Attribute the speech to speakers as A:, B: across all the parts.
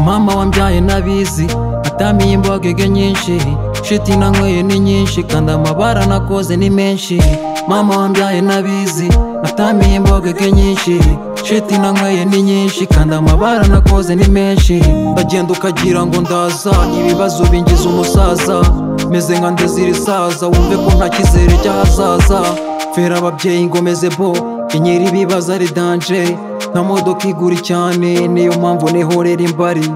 A: mama wambyaye nabizi atamiye imbogege nyinshi shiti nanyweye ni nyinshi kandi amabara nakoze ni menshi mama wambyaye nabizi atamiye imbogege nyinshi shiti nanyweye ni nyinshi kandi amabara nakoze ni menshi ndagenda ukagira ngo ndaza ibibazo bingiza umusaza meze nka ndezi irisaza wumve ko nta cyizere cy'ahazaza fera ababyeyi ngomeze bo inyiri ibibazo ari danje nta modoka igura cyane niyo mpamvu nihorera imbari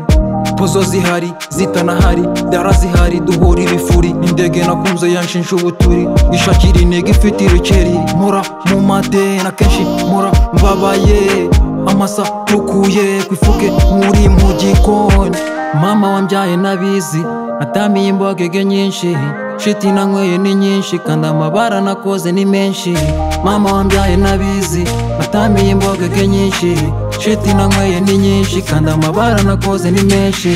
A: pozo zihari zitanahari dara zihari duhura ibifuri indege nakunze yanshinja ubuturi ishakira intego ifite irukeri mpora mu madena kenshi mpora mbabaye amasa tukuye ku ifuke muri mu gikoni mama wambyaye nabizi atamiye imbogege nyinshi shiti nanyweye ni nyinshi kandi amabara nakoze ni menshi mama wambyaye nabizi atamiye imbogege nyinshi shiti nanyweye ni nyinshi kandi amabara nakoze ni menshi